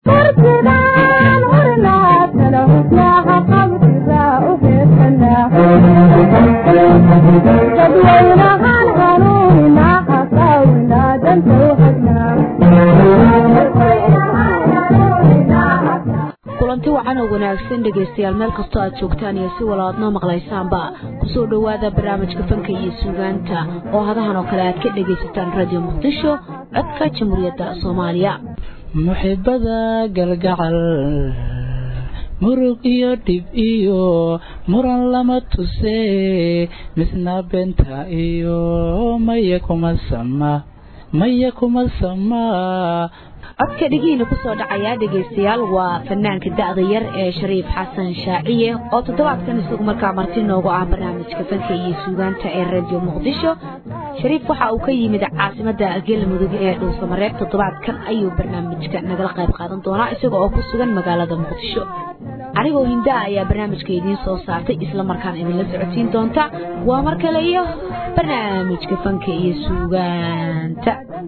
kulanti wacan oo wanaagsan dhegaystayaal meel kastoo aad joogtaan iyo si walaadnoo maqlaysaanba kusoo dhowaada barnaamijka fanka iyo suugaanta oo hadahan oo kale aad ka dhegaysataan radio muqdisho codka jamhuuriyadda soomaaliya muxibada galgacal murug iyo dhib iyo muran lama tuse misna benta iyo maya kuma sama maya kuma sama codka dhegihiina kusoo dhacayaa dhegaystayaal waa fanaanka da'da yar ee shariif xasan shaaciye oo toddobaadkan isagu markaa marti noogu ah barnaamijka fanka iyo suugaanta ee radio muqdisho shariif waxa uu ka yimid caasimada galmudug ee dhuusamareeb toddobaadkan ayuu barnaamijka nagala qayb qaadan doonaa isaga oo ku sugan magaalada muqdisho anigoo hindaa ayaa barnaamijka idiin soo saartay islamarkaan idinla socodsiin doonta waa mar kale iyo barnaamijka fanka iyo suugaanta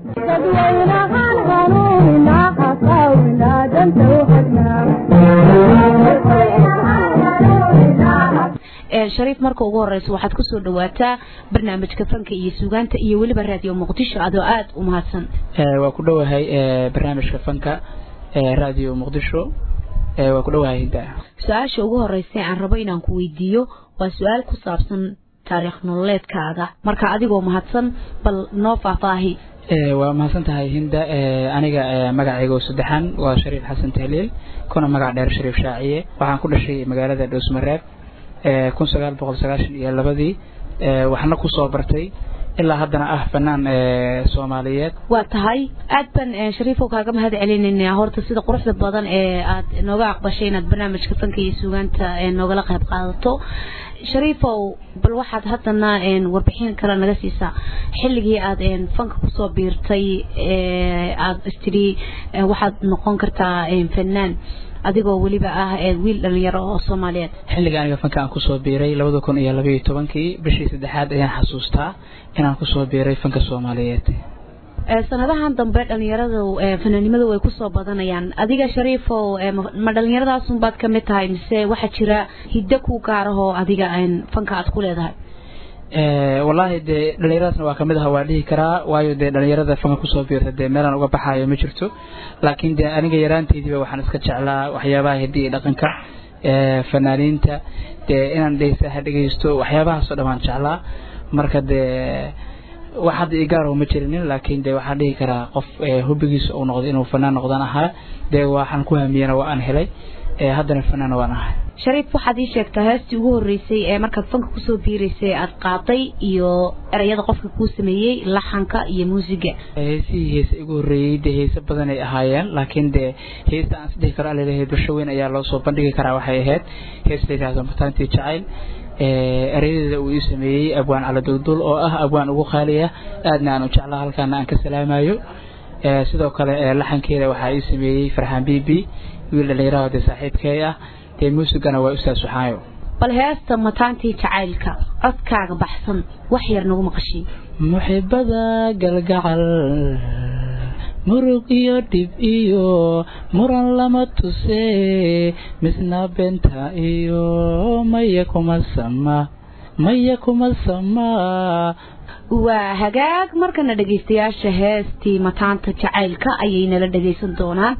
shariif marka ugu horeysa waxaad kusoo dhawaataa barnaamijka fanka iyo suugaanta iyo weliba raadiyo muqdisho adoo aada u mahadsan waa ku dhowahay barnaamijka fanka radio muqdisho waa ku dhowahay hindaa su-aasha ugu horeysa aan rabo inaan ku weydiiyo waa su-aal ku saabsan taariikh nololeedkaaga marka adigoo mahadsan bal noo faahfaahi waa mahadsan tahay hinda aniga magacaygo saddexan waa shariif xasan tahliil kuna magac dheer shariif shaaciye waxaan ku dhashay magaalada dhoosmareeb kun sagaal boqol sagaashan iyo labadii waxna kusoo bartay ilaa haddana ah fanaan soomaaliyeed waa tahay aad baan shariifow kaaga mahad celinaynaa horta sida quruxda badan ee aad nooga aqbashay inaad barnaamijka fanka iyo suugaanta noogala qayb qaadato shariifow bal waxaad haddana warbixin kale naga siisaa xilligii aad fanka kusoo biirtay aad istidhi waxaad noqon kartaa fanaan adigoo weliba ah wiil dhalinyaro oo soomaaliyeed xilliga aniga fanka aan kusoo biiray labada kun iyo labaiyo tobankii bishii saddexaad ayaan xasuustaa inaan kusoo biiray fanka soomaaliyeed sanadahan dambe dhalinyaradu fanaanimadu way kusoo badanayaan adiga shariifow ma dhalinyaradaasuunbaad ka mid tahay mise waxaa jira hiddo ku gaarahoo adiga fanka aad ku leedahay wallaahi dee dhalinyaradaasna waa kamid aha waa dhihi karaa waayo dee dhalinyarada fanka kusoo biirta dee meelaan uga baxaayo ma jirto laakiin dee aniga yaraanteydiiba waxaan iska jeclaa waxyaabaha hiddi iyo dhaqanka fanaaniinta dee inaan dhegeystaha dhegeysto waxyaabahaasoo dhan waan jeclaa marka dee wax hadda igaaro ma jirinin laakiin dee waxaan dhihi karaa qof hubigiisa uu noqdo inuu fanaan noqdaan ahaa dee waxaan ku hamiyana waa aan helay haddana fanaana waan ahay shariif waxaad ii sheegtaa heestii ugu horreysay ee markaad fanka kusoo biiraysay aad qaaday iyo erayada qofka kuu sameeyey laxanka iyo muusiga heesihii heese igu horreeyey dee heese badan ay ahaayeen laakiin dee heesta aan isdhihi karo alaleeyahay bulsho weyn ayaa loo soo bandhigi karaa waxay ahayd hees la yidhaahdo mataantii jacayl erayadeeda uu ii sameeyey abwaan caladulduul oo ah abwaan ugu qaali ah aadna aan u jeclaa halkaana aan ka salaamayo sidoo kale laxankeeda waxaa ii sameeyey farxaan bibi wiil dhalinyaraha dee saaxiibkay ah dee muusigana waa ustaas waxaayo bal heesta mataantii jacaylka codkaaga baxsan wax yar nagu maqashiin muxibada galgacal murug iyo dhib iyo muran lama tuse misna benta iyo maya kuma sama maya kuma sama waa hagaag markana dhegaystayaasha heestii mataanta jacaylka ayay nala dhagaysan doonaan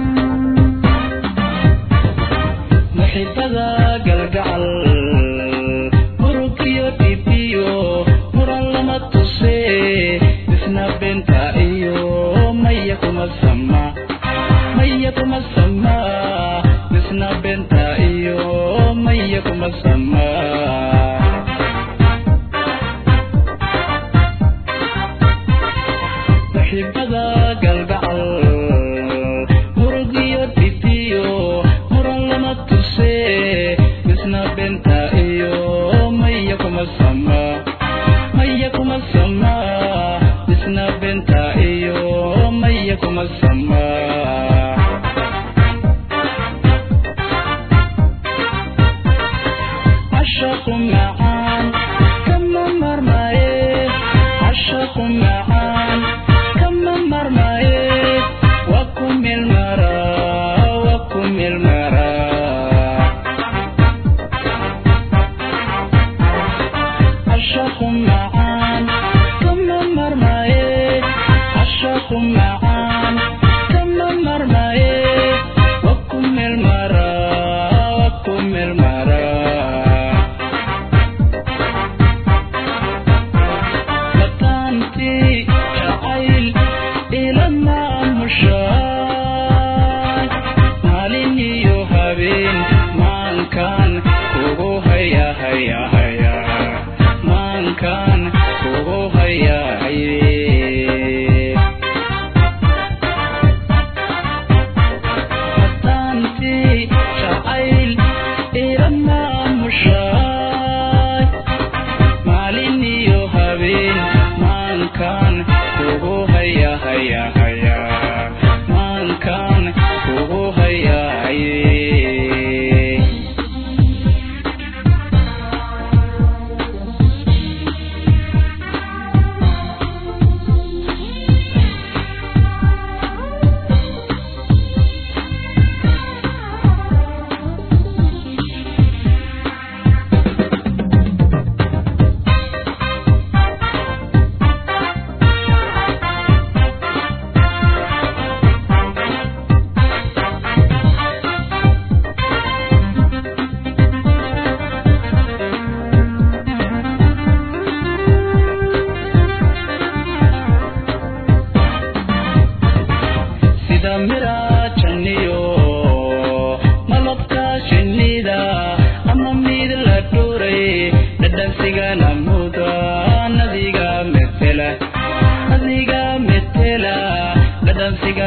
muxibada galgacal murug iyo dhib iyo muran lama tuse misna benta iyo maya kuma sama maya kuma sama misna benta iyo maya kuma sama muxibada galgacal murug iyo dhib iyo muran lama tuse misna benta iyo maya kuma sama maya kuma sama misna benta iyo maya kuma sama asha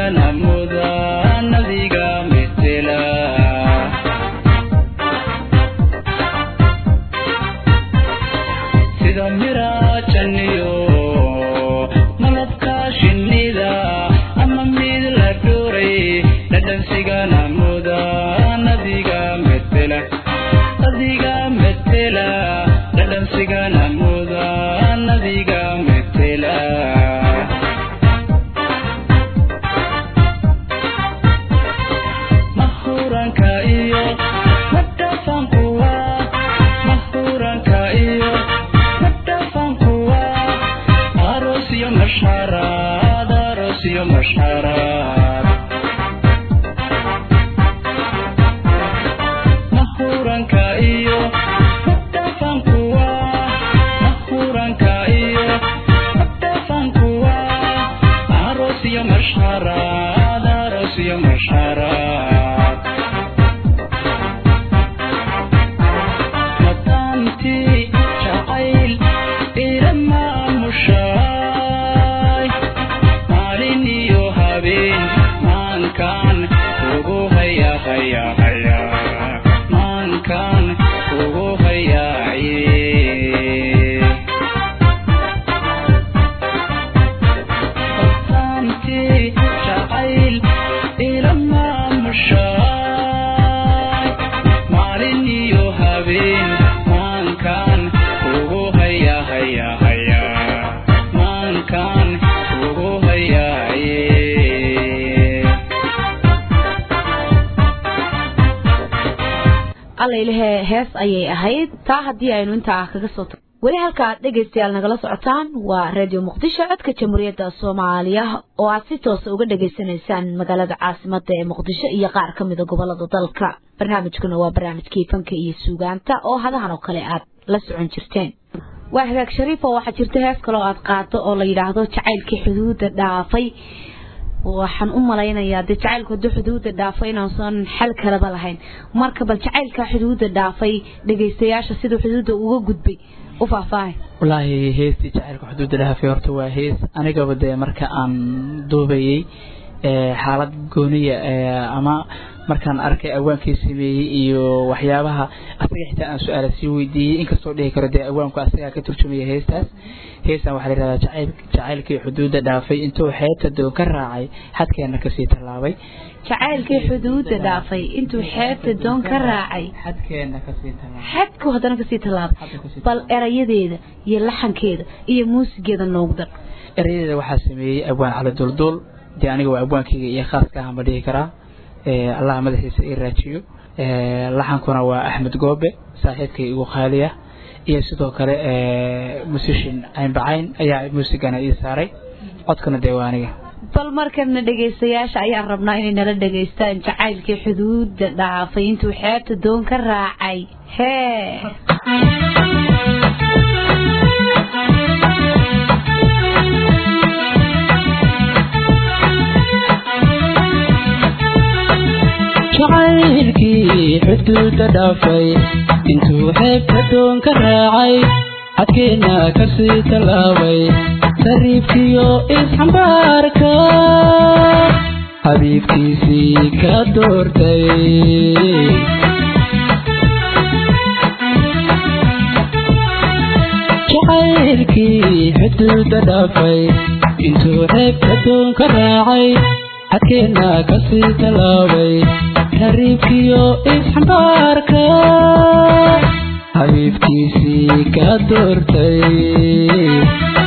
dhansigana muda nadiga metela sida miraajaniyo malabka shinnida ama mid la dhuray dhadhansigana muda nadiga metela nadiga metela dhadhansigana muda nadiga metela mahuranka iyo madhafankuwa mahuranka iyo madhafankuwa aroos iyo masharaad aroos iyo masharaad mahuranka iyo madhafankuwa mahuranka iyo madhafankuwa aroos iyo masharaad aroos iyo masharaad mataantii jacayl iramaamushaay maalin iyo habeen maankaan ugu haya haya haya maankaan ugu hayaaye mataantii jacayl iramaamushaay maalin iyo habeen maankaan ugu haya haya haya maankaan ugu hayaaye allaylehe hees ayay ahayd taa haddii aynu intaa kaga soo tag weli halka aad dhegaystayaal nagala socotaan waa radio muqdisho codka jamhuuriyadda soomaaliya oo aad si toosa uga dhegaysanaysaan magaalada caasimada ee muqdisho iyo qaar ka mida gobolada dalka barnaamijkuna waa barnaamijkii fanka iyo suugaanta oo hadahan oo kale aad la socon jirteen waa hagaag shariif oo waxaa jirta hees kaloo aad qaado oo la yidhaahdo jacaylkii xuduudda dhaafay waxaan u malaynayaa dee jacaylku hadduu xuduudda dhaafay inaasan xal kalaba lahayn marka bal jacaylka xuduudda dhaafay dhegaystayaasha siduu xuduudda uga gudbay u faahfaahay wallaahi heestii jacaylka xuduudda dhaafay horta waa hees anigaba dee marka aan duubayey ee xaalad gooniya ee ama markaan arkay awaankii sameeyey iyo waxyaabaha asaga xitaa aan su-aala sii weydiiyey inkastoo dhihi karo dee awaanku asagaa ka turjumaya heestaas heestan waxaa la yidhahdaa jacayl jacaylkii xuduudda dhaafay intuu xeebta doon ka raacay xadkeena kasii tallaabay jacaylkii xuduudda dhaafay intuu xeebta doon ka raacay xadkeena kasii tallaabay xadku haddana kasii tallaabay Hadda kasii bal erayadeeda iyo laxankeeda iyo muusigeeda noogu dar erayadeeda waxaa sameeyey abwaan cali dulduul dee aniga waa abwaankayga iyo khaaska ahaan ba dhihi karaa ee allaha madaxiisa ii raajiyo ee laxankuna waa axmed goobe saaxiibkay igu qaaliya iyo sidoo kale ee musishin caynbacayn ayaa muusigana ii saaray codkana dee waa aniga bal markana dhegaystayaasha ayaan rabnaa inay nala dhegaystaan jacaylkii xuduudda dhaafay intuu xeebta doon ka raacay hee jacaylkii xuduudda dhaafay intuu xeebta doon ka raacay xadkeena kasii tallaabay sariibkiyo isxambaarka xabiibkiisii ka doortay jacaylkii xuduudda dhaafay intuu xeebta doon ka raacay xadkeena kasii tallaabay xariibkiyo isxambaarka xabiibkiisii ka doortay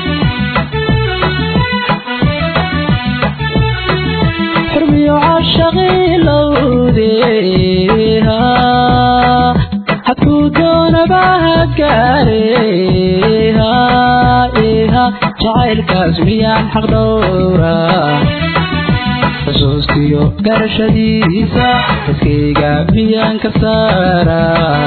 xurmiyo caashaqii lowdeha hadkuu doonaba ha gaareha eha jacaylkaas miyaan xaq dhowra xusuustiyo garashadiisa iskayga miyaan ka saara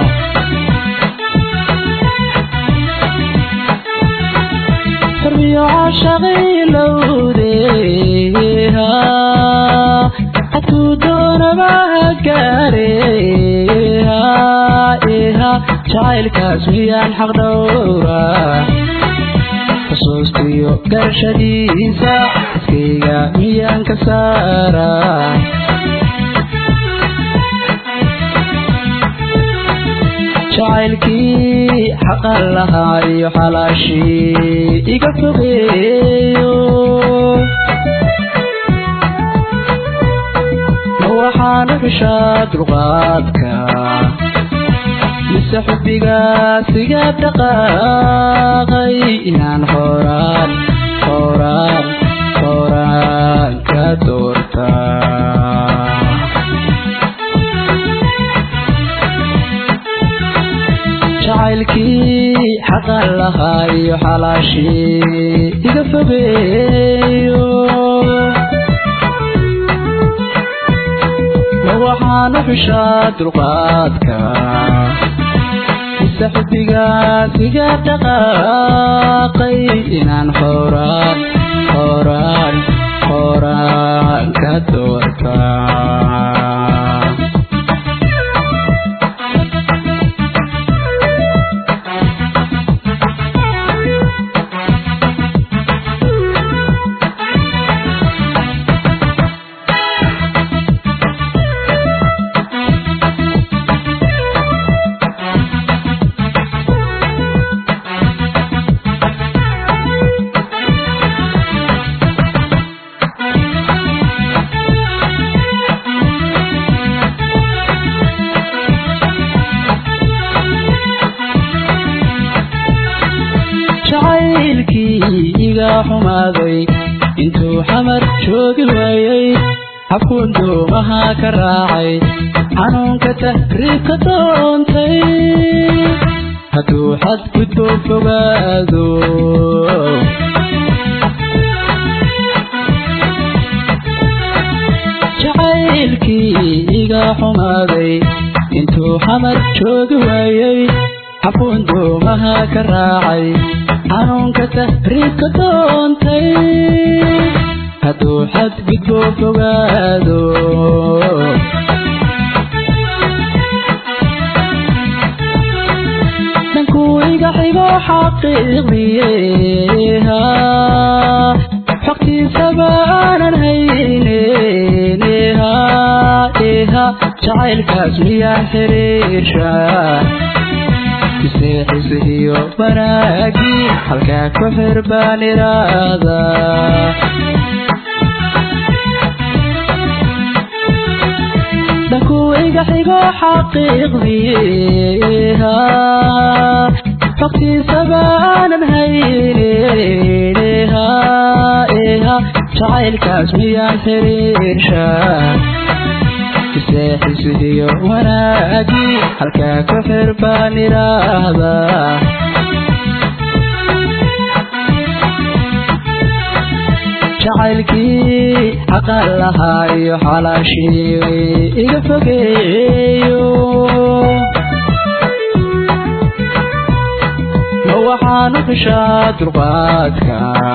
xurmiyo caashaqii lowdeha hadkuu doonaba ha gaareha eha jacaylkaas miyaan xaq dhowra xusuustiyo garashadiisa iskayga miyaan ka saara jacaylkii xaqan lahaa iyo xalaashii iga fogeeyo ma waxaana xushaa dulqaadka mise xubbigaas iga dhaqaaqay inaan horaan horaan horaan ka doortaa jacaylkii xaqan lahaa iyo xalaashii iga fogeeyo ma waxaana xushaa dulqaadka mise xubbigaas iga dhaqaaqay inaan horaan horaan horaan ka doortaa jacaylkii iga xumaaday intuu xamar joogi waayey xabkuun doomaha ka raacay xanuunka tahriibka doontay hadduu xadgudbo fogaado jacaylkii iga xumaaday intuu xamar joogi waayey xafuun doomaha ka raacay xanuunka tahriibka doontay hadduu xadgudbo fogaado dhankuu iga xigo xaqiiqdiyeha xogtiisaba aanan hayneha eha jacaylkaas miyaan xiriirsha seexisihiyo wanaagii halkaa ku xir baan iraada dhankuu iga xigo xaqiiqdiyeha xogtiisaba aanan hayneha eha jacaylkaas miyaan xiriirsha seexisihiyo wanaagii halkaa ku xir baan iraahda jacaylkii xaqan lahaa iyo xalaashii iga fogeeyo ma waxaanu xushaa dulqaadka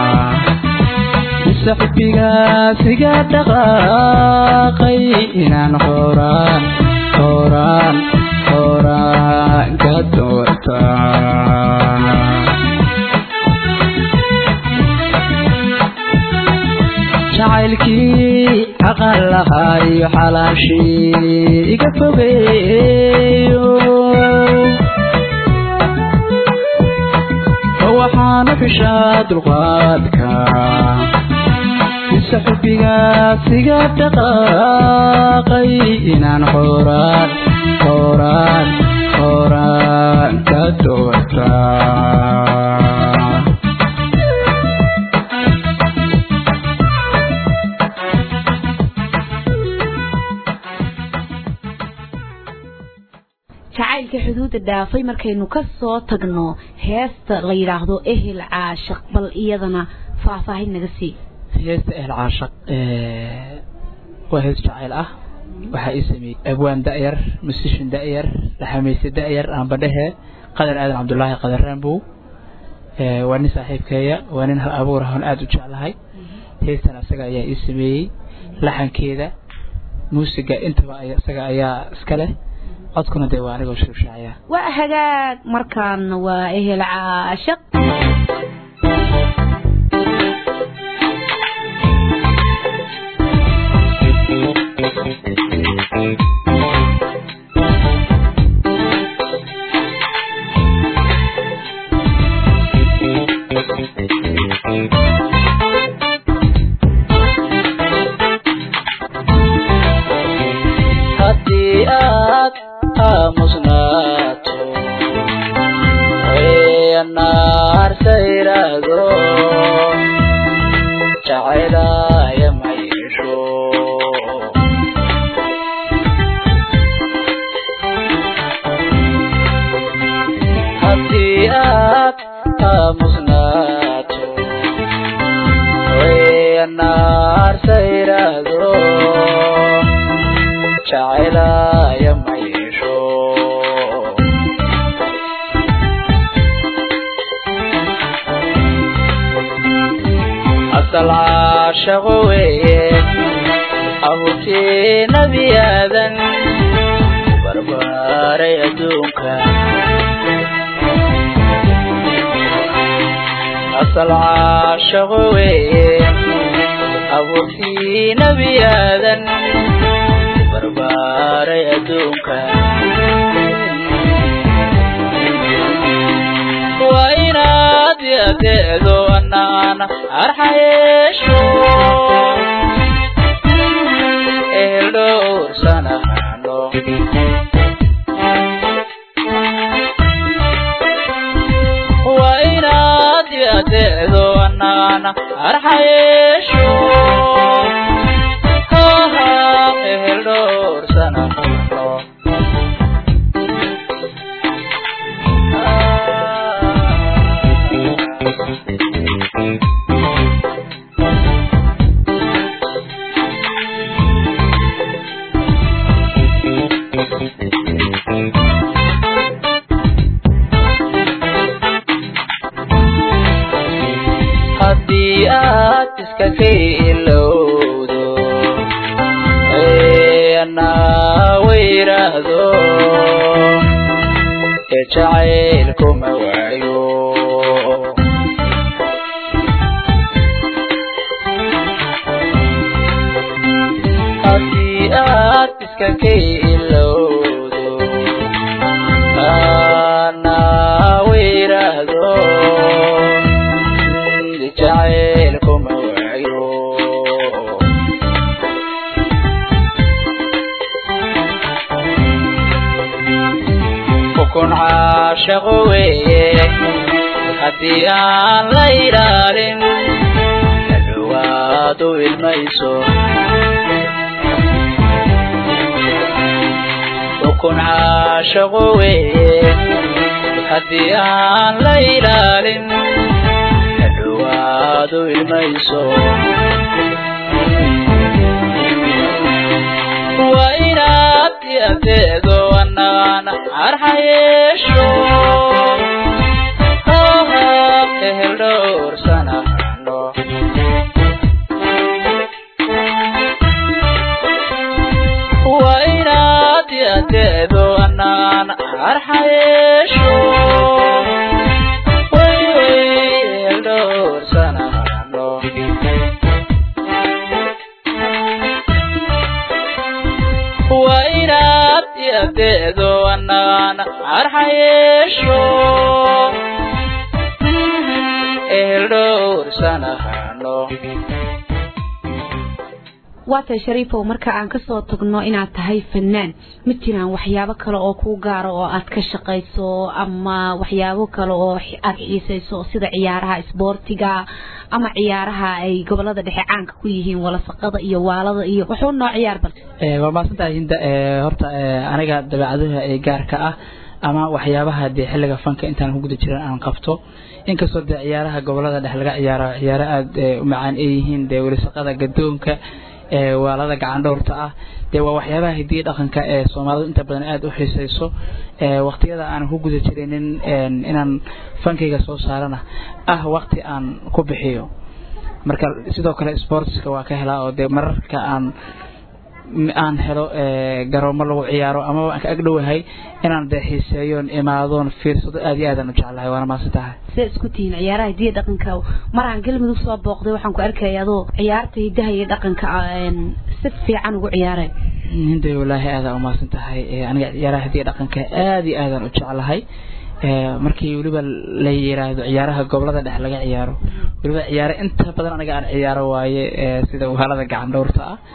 mise xubbigaas iga dhaqaaqay inaan horaan horaan horaan ka doortaa jacaylkii xaqan lahaa iyo xalaashii iga fogeeyo ma waxaanu xushaa dulqaadka mise xubbigaas iga dhaqaaqay inaan horaan horaan horaan ka doortaa jacaylka xuduudda dhaafay markaynu ka soo tagno heesta la yidhaahdo ehel caashaq bal iyadana faahfaahin naga sii heesta ehl caashaq waa hees jacayl ah waxaa ii sameeyey abwaan da'yar musishin da'yar laxamayse da'yar aanbadhehe qadar aadan cabdulaahi qadar raambow waa nin saaxiibkeeya waa nin hal abuur ah oon aada u jeclahay heestan isaga ayaa ii sameeyey laxankeeda muusiga intaba isaga ayaa iska leh codkuna dee waa anigoo shuushaaya waa hagaag markaan waa ehel caashaq haddii aad aamusnaato naarta iraahdo jacaylaya ma yeesho haddii aad aamusnaato naarta iraahdo jacaylaya ma yeesho asal caashaqo weeye abuurtii nebi aadan barbaaray adduunka asal caashaqo weeye abuurtii nebi aadan barbaaray adduunka waa inaad adeedo anaan arxayeesho ehel dhowrsanahano waa inaad adeedo anaan arxayeesho haha ehel dhowrsanahano haddii aad iska ka ilowdo anaa wayraahdo ee jacaylkuma waayo haddii aad iska ka ilowdo anaa wayraahdo jacaylkuma waayo ukun caashaqo weeye haddii aan la ilaalin hadhowaad u ilmayso ukun caashaqo weeye haddii aan la ilaalin hadhowaad u ilmayso waa inaad adeedo anaan arxayeesho haha ehel dhowrsanahano waa inaad adeedo anaan arxayeesho way way ehel dhowrsanahano waa inaad adeedo anaan arxayeesho ehel dhowrsanahano waatay shariifow marka aan kasoo tagno inaad tahay fanaan ma jiraan waxyaabo kale oo kuu gaaro oo aad ka shaqayso ama waxyaabo kale oo aad xiisayso sida ciyaaraha isboortiga ama ciyaaraha ay gobolada dhexe caanka ku yihiin walasaqada iyo waalada iyo wuxuu noo ciyaar bal waa mahadsantahay hinda horta aniga dabeecadaha ee gaarka ah ama waxyaabaha dee xilliga fanka intaan ku guda jiran aan qabto inkastoo dee ciyaaraha gobolada dhexe laga ciyaaro ciyaaro aada u macaan ay yihiin dee welisaqada gadoonka waalada gacan dhowrta ah dee waa waxyaabaha hidiya dhaqanka ee soomaalidu inta badan aada u xiisayso waqtiyada aan ku guda jirinin inaan fankayga soo saarana ah waqti aan ku bixiyo marka sidoo kale sportska waa ka helaa oo dee mararka aan aan helo garoomo lagu ciyaaro ama aan ka agdhowahay inaan dee xiiseeyoon imaadoon fiirsado aada iyo aadaan u jeclahay waana maasan tahay sidee isku tihiin ciyaaraha hidiya dhaqanka maraan galmudug soo booqday waxaan ku arkaya adoo ciyaarta hidaha iyo dhaqanka si fiican ugu ciyaaray hinday walaahi aadaan umaasan tahay aniga ciyaaraha hidiya dhaqanka aada iyo aadaan u jeclahay markii weliba la yiraahdo ciyaaraha gobolada dhexe laga ciyaaro weliba ciyaaro inta badan aniga aan ciyaaro waaye sida waalada gacan dhowrta ah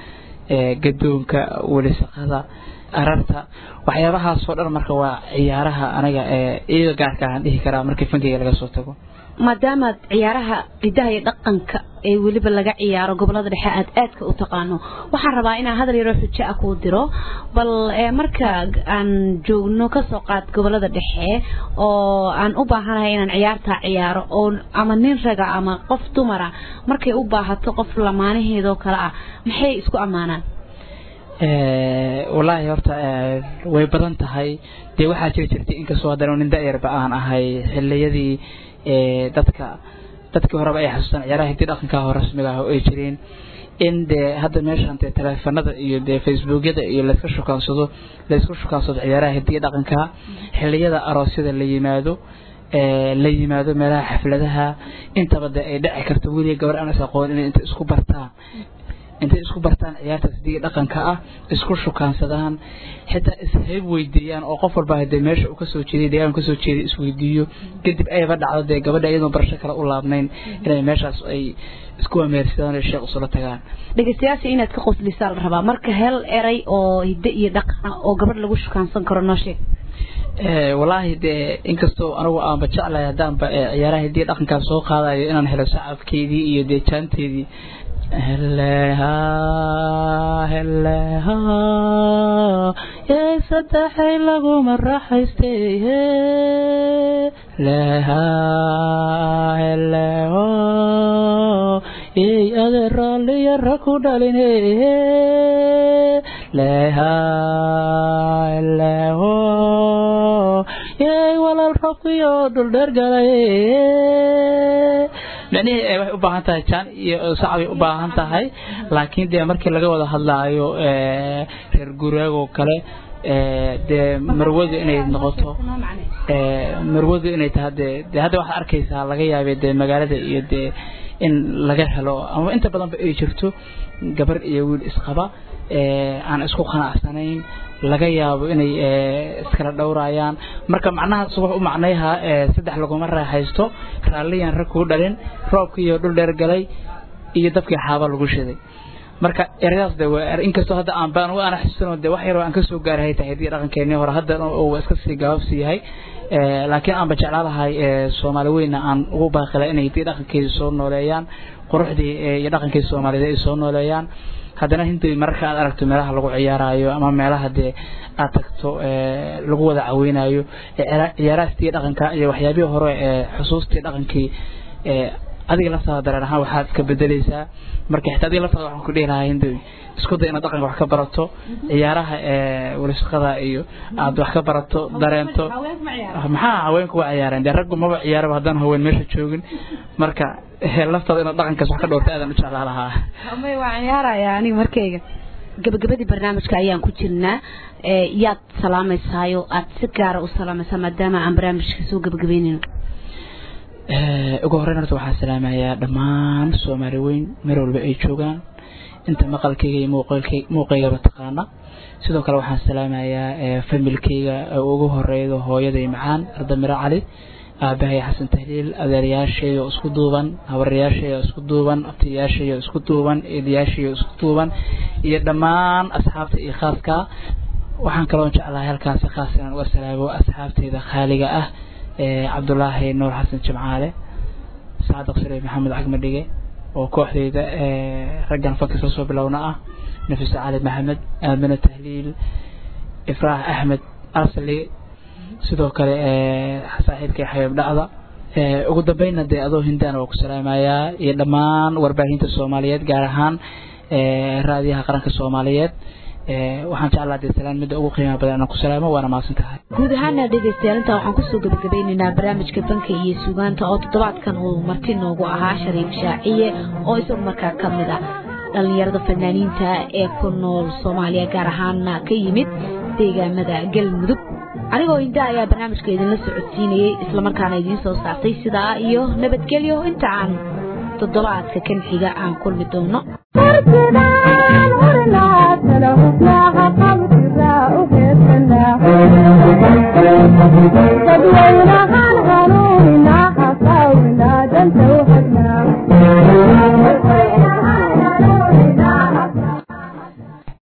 gadoonka welisaqada ararta waxyaabahaasoo dhan marka waa ciyaaraha aniga iyaga gaarka aan dhihi karaa markii fankeyga laga soo tago maadaamaad ciyaaraha hidaha iyo dhaqanka ee weliba laga ciyaaro gobolada dhexe aad aadka u taqaano waxaan rabaa inaan hadal yaroo xujo ah kuu diro bal marka aan joogno kasoo qaad gobolada dhexe oo aan u baahanahay inaan ciyaartaa ciyaaro oo ama nin raga ama qof dumara markay u baahato qof lamaanaheedoo kale ah maxay isku ammaanaan walaahi horta way badan tahay dee waxaa jiri jirtay inkastoo haddana nin da-yarba aan ahay xiliyadii dadka dadkii horeba ay xasuustaan ciyaaraha hidii dhaqanka hoo rasmiga ah oo ay jireen in dee hadda meeshan dee taleefanada iyo dee facebookyada iyo layska shukaansado laysku shukaansado ciyaaraha hidii dhaqanka xiliyada aroosyada la yimaado la yimaado meelaha xafladaha intaba dee ay dhici karto weliga gabar aan is aqoon inay inta isku bartaan intay isku bartaan ciyaartaas hidii dhaqanka ah isku shukaansadaan xitaa ishayb weydiiyaan oo qof walba hadee meesha uu kasoo jeeday deegaan kasoo jeeday isweydiiyo kadib ayba dhacdo dee gabadha iyadoon barasho kale u laabnayn inay meeshaas ay isku ameersadaan oo sheekh usula tagaan dhegeystayaasha inaad ka qoslisaa la rabaa marka hel eray oo hidde iyo dhaqan oo gabadh lagu shukaansan karo noo sheeg walaahi dee inkastoo anigu aanba jeclahay haddaanba ciyaaraha hidii dhaqankaas soo qaadayo inaan helo sacabkeedii iyo dee jaanteedii heleha heleha yey saddexay laguma raaxaystay leha heleho yey ade raalliyara ku dhalin leha heleho yey walaal rabkiyo dhuldheer galay micnihii waxay u baahan tahay jaan iyo sacbay u baahan tahay laakiin dee markii laga wada hadlaayo reer guraagoo kale dee marwadu inay noqoto marwadu inay tahay dee dee hadda waxaad arkaysaa laga yaabay dee magaalada iyo dee in laga helo ama inta badanba ay jirto gabar iyo wiil isqaba aan isku qanacsanayn laga yaabo inay iskala dhowrayaan marka macnahaas wuxuu u macnayhaa saddex laguma raaxaysto raalliyaan rag kuu dhalin roobkii iyo dhul dheer galay iyo dabkii xaaba lagu shiday marka eradaas de inkastoo hadda aan baan ana xasuusano de wax yaroo aan kasoo gaaray tahay hadii dhaqankeenii hore hadda uu iska sii gabaabsi yahay laakiin aanba jeclaalahay soomaali weyna aan ugu baaqila inay hadii dhaqankeeda soo nooleeyaan quruxdii iyo dhaqankeeda soomaaliyeed ay soo nooleeyaan haddana hintii mararka aad aragto meelaha lagu ciyaarayo ama meelaha dee aad tagto lagu wada caweynayo ciyaaraastii dhaqanka iyo waxyaabihii hore ee xusuustii dhaqankii adiga laftaada dareen ahaan waxaad iska bedeleysaa marka xitaa adiga laftaada waxaan ku dhihi lahaa hindi isku day inaad dhaqanka wax ka barato ciyaaraha walisaqada iyo aad wax ka barato dareento maxaa haweenku waa ciyaareen dee raggu maba ciyaaraba haddaan haween meesha joogin marka laftaada inaad dhaqankaas wax ka dhowrta aadan u jeclaa lahaa may waa ciyaaraya aniga markayga gabagabadii barnaamijka ayaan ku jirnaa yaad salaamaysaayoo aad si gaara u salaamaysaa maadaama aan barnaamijka soo gabagabeynayno ugu horreyn horta waxaan salaamayaa dhammaan soomaali weyn meel walba ay joogaan inta maqalkayga iyo muuqaygaba taqaana sidoo kale waxaan salaamayaa familkayga ugu horeedo hooyaday macaan ardamiro cali aabahay xasan tahliil adeerayaashayda isku duuban habaryaashayda isku duuban abtiyaashayda isku duuban eedayaashayda isku duuban iyo dhammaan asxaabta iyo khaaska waxaan kaloo jeclahay halkaasi khaas inaan uga salaamo asxaabteyda khaaliga ah cabdulaahi nuur xasan jimcaale saadiq shariif maxamed cagmadhige oo kooxdeyda raggan fakis lasoo bilowna ah nafis cali maxamed aamino tahliil ifraax axmed asli sidoo kale saaxiibkay xabiib dhacda ugu dambeynna dee adoo hindaan waa ku salaamayaa iyo dhammaan warbaahinta soomaaliyeed gaar ahaan raadiyaha qaranka soomaaliyeed waxaan jeclaa dee salaan midda ugu qiimaha badan inaan ku salaamo waana mahadsan tahay guud ahaana dhegaystayaal intaa waxaan kusoo gabagabeynaynaa barnaamijka banka iyo sugaanta oo toddobaadkan uu marti noogu ahaa shariif shaaciye oo isagu markaa ka mid ah dhallinyarada fanaaniinta ee ku nool soomaaliya gaar ahaana ka yimid deegaamada galmudug anigoo hinda ayaa barnaamijka idinla socodsiinayey islamarkaana idiin soo saartay sidaa iyo nabadgelyo inta aan toddobaadka kan xiga aan kulmi doono dadweynaha